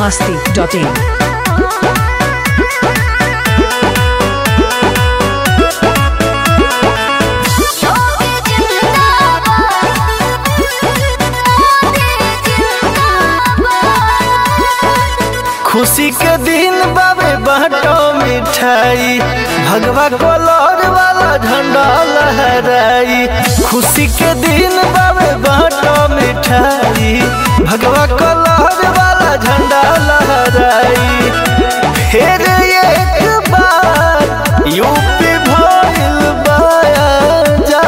masti.in. खुशी के दिन बाबे बाटो मिठाई भगवा कलर वाला झंडा लहराई खुशी के दिन बाबे बाटो मिठाई भगवा कलर वाला झंडा लहराई फिर एक बार यूपी भइल बाया जा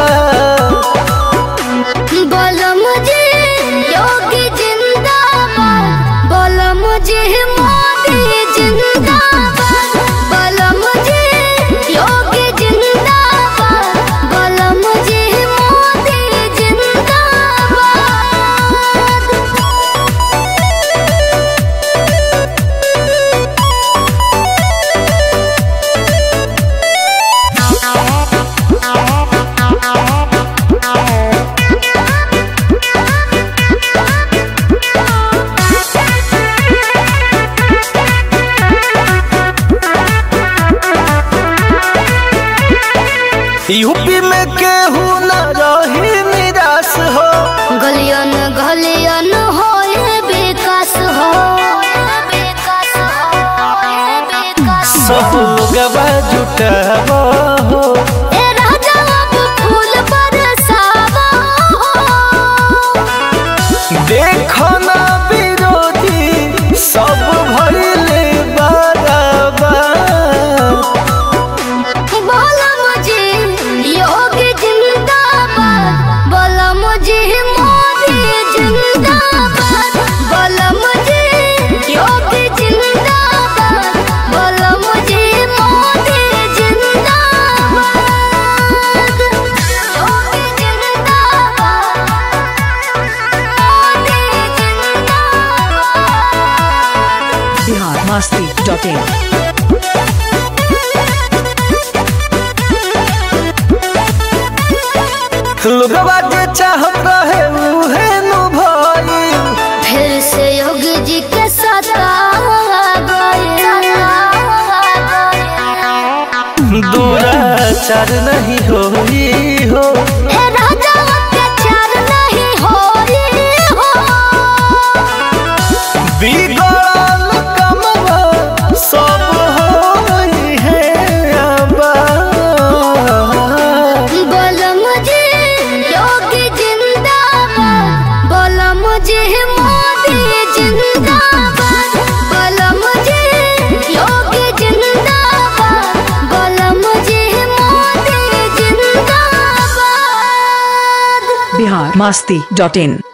बोलो मुझे योगी जिंदाबाद बोलो मुझे मोदी जिंदाबाद बोलो मुझे योगी जिंदाबाद बोलो मुझे मोदी जिंदाबाद यूपी में केहू न रही निराश हो गलियन गलियन होए विकास हो विकास हो विकास सब लोगवा जुटावा हो ए राजा अब फूल बरसावा हो देखो ना विरोधी सब भइले बराबर बोला मुझे योगी जिंदाबाद बोला मुझे मोदी जिंदाबाद बोला मुझे योगी जिंदाबाद बोला मुझे मोदी जिंदाबाद योगी जिंदाबाद मोदी जिंदाबाद Bihar masti.in. लोगवा जे चाहत रहे उहे नु भइल फिर से योगी जी के साथ दुराचार नहीं होई हो बिगड़ल कमवा सब होई है आबाद मुझे मोदी जिंदाबाद बोला मुझे योगी जिंदाबाद बोला मुझे मोदी जिंदाबाद Bihar masti.in.